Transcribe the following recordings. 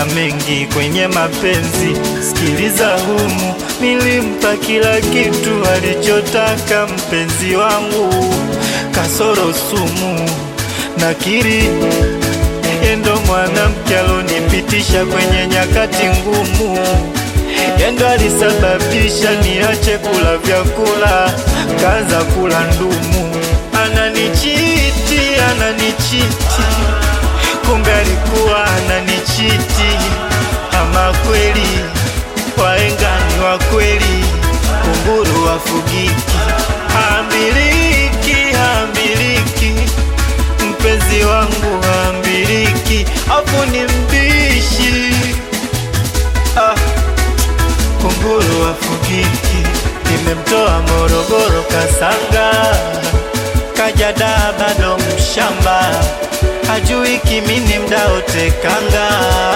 mengi kwenye mapenzi, sikiliza humu, nilimpa kila kitu alichotaka mpenzi wangu, kasoro sumu, nakiri yendo mwanamke alonipitisha kwenye nyakati ngumu, yendo alisababisha niache kula vyakula, kaanza kula ndumu, ananichiti, ananichiti kumbe alikuwa ananichiti. Ama kweli wahenga ni wa kweli, kunguru wafugiki, hamiliki hamiliki, mpenzi wangu hamiliki, afu ni mbishi ah, kunguru wafugiki, nimemtoa Morogoro Kasanga, kaja daa bado mshamba hajui kimini mdaotekanga.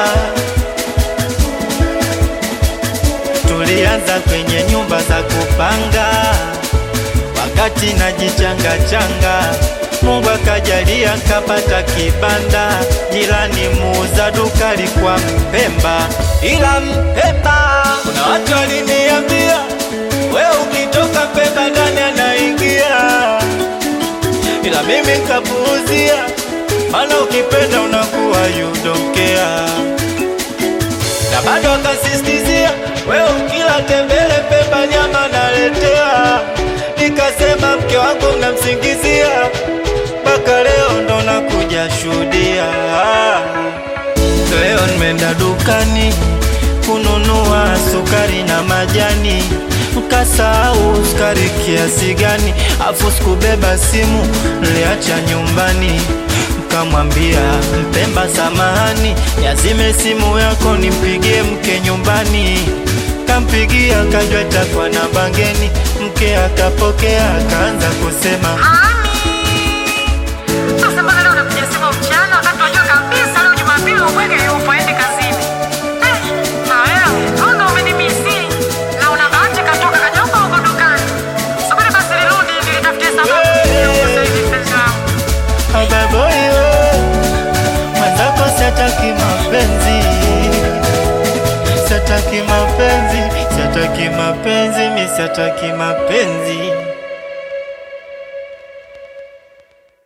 Tulianza kwenye nyumba za kupanga, wakati najichanga changa, Mungu akajalia kapata kibanda, jirani muuza duka alikuwa Mpemba, ila Mpemba kuna watu waliniambia, we ukitoka Mpemba ndani anaingia, ila mimi nkapuuzia mana ukipenda unakuwa you don't care. Na bado akasistizia wewe ukila tembele Pemba nyama naletea, nikasema mke wangu mnamsingizia, mpaka leo ndo nakuja shuhudia. Leo nimeenda dukani kununua sukari na majani, mkasahau sukari kiasi gani, afu sikubeba simu, niliacha nyumbani kamwambia Mpemba, samahani, yazime simu yako nimpigie mke nyumbani. Kampigia kajwa itakuwa na bangeni, mke akapokea akaanza kusema Ami! Sasa mbona leo unapiga simu mchana wakati unajua kabisa leo Jumapili ubwege yupo aende kazini? Eh, na wewe anga umenimisi na una bahati katoka kanyauka huko dukani. Subiri basi nirudi nilitafutie sababu ya kukosa hivi mpenzi wangu. ababoyo mwenzako siataki mapenzi, siataki mapenzi, siataki mapenzi, mi siataki mapenzi